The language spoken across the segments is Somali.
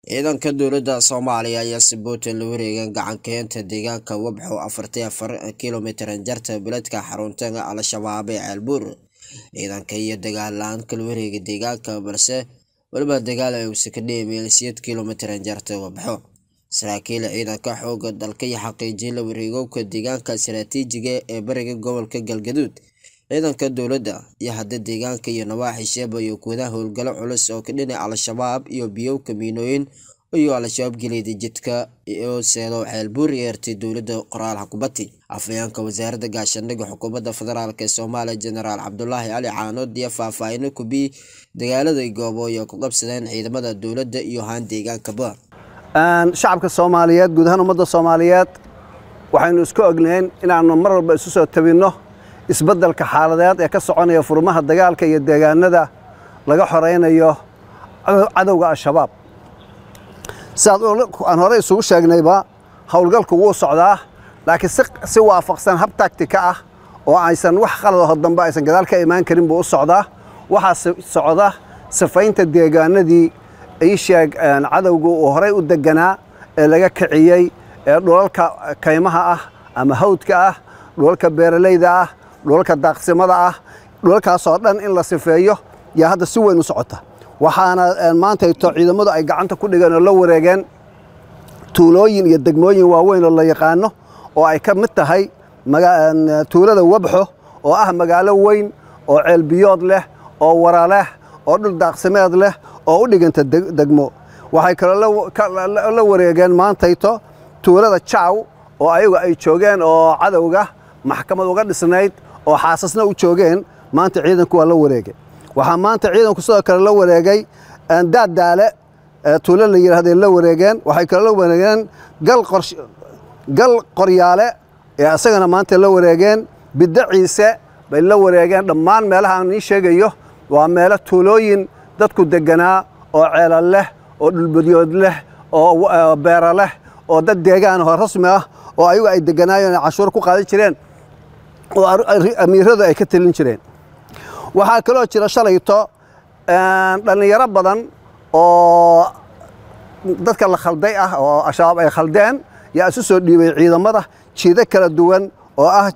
ciidanka dowladda soomaaliya ayaa si puntland la wareegeen gacankeenta deegaanka wabxo afartii afar kilomitran jarta beledka xarunta al-shabaab ee ceelbuur ciidanka iyo dagaal la-aan kala wareega deegaanka balse weliba dagaal ay uusa ka dheemeel siyeed kilomitran jarta wabxo saraakiil ciidanka xooga dalka iyo xaqiijin la wareegowka deegaanka istaraatiijiga ee bariga gobolka galgaduud ciidanka dowladda iyo hadda deegaanka iyo nawaaxi sheeba iyo gudaha howlgalo culus oo ka dhinaca al-shabaab iyo biyowka miinooyin iyo al-shabaab geliyda jidka oo seedo ceelbuur yeertay dowladda qoraal xukubati afhayeenka wasaaradda gaashaandhigga xukuumadda federaalk ee soomaaliya jenaraal cabdulaahi cali caanood iyo faahfaahino kubii dagaalada goobooy oo ku qabsadeen ciidamada dowladda iyo haan deegaankaba shacabka soomaaliyeed guud ahaan ummadda soomaaliyeed waxaynu isku ognayn inaannu mar walba isu soo tabinno isbeddelka xaaladeed ee ka soconaya furmaha dagaalka iyo deegaanada laga xoraynayo cadowga al-shabaab sidaad aan horey isugu sheegnayba howlgalku wuu socdaa laakiin si waafaqsan hab tactika ah oo aysan wax qaladaho dambe aysan gadaal ka imaan karin buu u socdaa waxaa socda sifaynta deegaanadii ii sheeg cadowgu uu horey u deganaa ee laga kiciyey ee dhulalka kaymaha ah ama hawdka ah dhulalka beeralayda ah dhulalka daaqsimada ah dhulalkaasoo dhan in la sifeeyo yaa hadda si weyn u socota waxaana maantayto ciidamadu ay gacanta ku dhigeen oo la wareegeen tuulooyin iyo degmooyin waaweyn oo la yaqaano oo ay ka mid tahay tuulada wabxo oo ah magaalo weyn oo ceelbiyood leh oo wara leh oo dhul daaqsimeed leh oo u dhiganta degmo waxay kaloo la wareegeen maantayto tuulada jaw oo ayagu ay joogeen oo cadowga maxkamad uga dhisnayd oo xaasasna u joogeen maanta ciidanku waa la wareegay waxaa maanta ciidanku sidoo kale la wareegay daaddaale tuulo la yidhahday la wareegeen waxay kale la wareegeen gal qoryaale ee isagana maanta la wareegeen biddo ciise bay la wareegeen dhammaan meelaha aan ii sheegayo waa meelo tuulooyin dadku deganaa oo ceela leh oo dhulbadyood leh oo beera leh oo dad deegaan oo rasmi ah oo ayagu ay deganaayeen cashuur ku qaadan jireen oo amiiradu ay ka telin jireen waxaa kaloo jira shalayto dhallinyaro badan oo dadka la khalday ah oo al-shabaab ay khaldeen yaa isu soo dhiibay ciidamada jiido kala duwan oo ah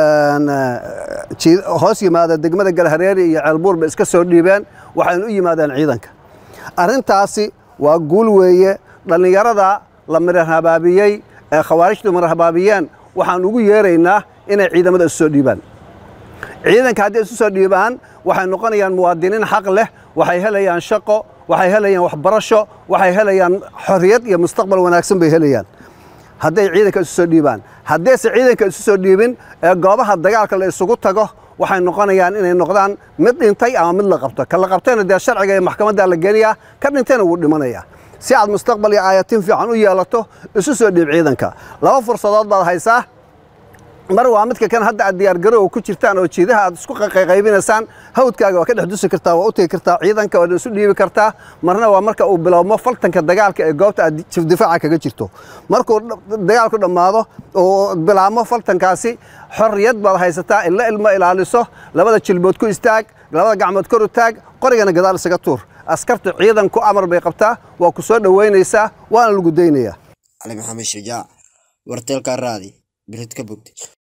hoos yimaada degmada galhareeri iyo ceelbuur bay iska soo dhiibeen waxayna u yimaadeen ciidanka arrintaasi waa guul weeye dhallinyarada la mirarhabaabiyey ee khawaarijtu mirarhabaabiyeen waxaan ugu yeeraynaa inay ciidamada isu soo dhiibaan ciidanka haddii isu soo dhiibaan waxay noqonayaan muwaadiniin xaq leh waxay helayaan shaqo waxay helayaan waxbarasho waxay helayaan xorriyad iyo mustaqbal wanaagsan bay helayaan hadday ciidanka isu soo dhiibaan haddayse ciidanka isu soo dhiibin ee goobaha dagaalka la isugu tago waxay noqonayaan inay noqdaan mid dhintay ama mid la qabto ka la qabtayna dee sharciga iyo maxkamadda la geniyaa ka dhintayna wuu dhimanayaa si aad mustaqbal iyo aayatiin fiican u yeelato isu soo dhiib ciidanka laba fursadood baad haysaa mar waa midka kan hadda aad diyaargaroowa ku jirtaan oo jiidaha aad isku qayqaybinaysaan hawdkaaga waa ka dhex dusi kartaa waa u tegi kartaa ciidanka waad isu dhiibi kartaa marna waa marka uu bilowmo faltanka dagaalka ee goobta aad difaaca kaga jirto markuu dagaalku dhammaado uu bilaabmo faltankaasi xorriyad baad haysataa illa ilmo ilaaliso labada jilbood ku istaag labada gacmood kor u taag qorigana gadaal isaga tuur askarta ciidanku amar bay qabtaa waa ku soo dhoweynaysaa waana lagu daynayaa cali maxamed shujaac warteelka raadi birid ka bogtay